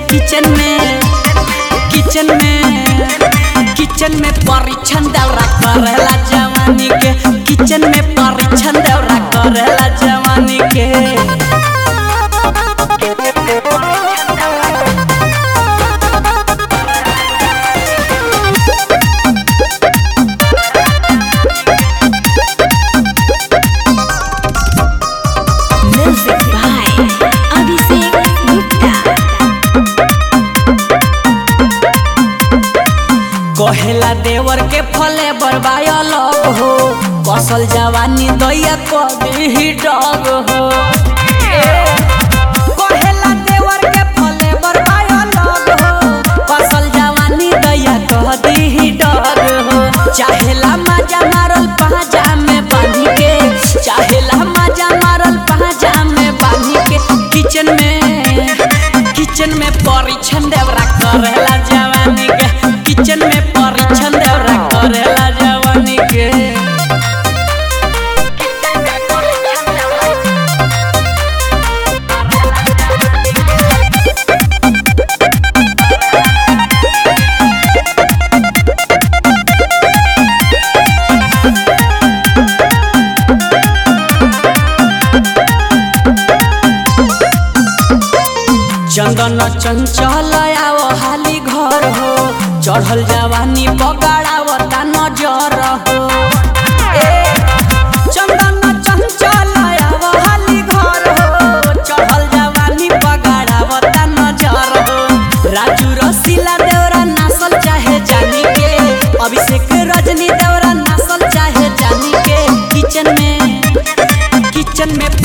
Kitchen में kitchen में kitchen में परीक्षण दौरा करेला जवानी के किचन में परीक्षण दौरा करेला जवानी के Music by Abhishek Gupta. कहेला देवर के फले बरबायल हो कसल जवानी दैया कभी ही डग हो कहेला देवर के फले बरबायल हो कसल जवानी दैया कभी ही डग हो चाहेला मजा मारल पाजा में बांधी के चाहेला मजा मारल पाजा में बांधी के किचन में किचन में परीक्षण देवरा करेला जवानी के किचन में परीक्षण देवरा करेला जवानी के चंदन चंचल आओ हाली घर हो चढ़ल जवानी बगाड़ावता नजर हो ए, चंदन चंचल आओ हाली घर हो चढ़ल जवानी बगाड़ावता नजर हो राजू रसीला देवरा नासल चाहे जानी के अभिषेक रजनी देवरा नासल चाहे जानी के किचन में किचन में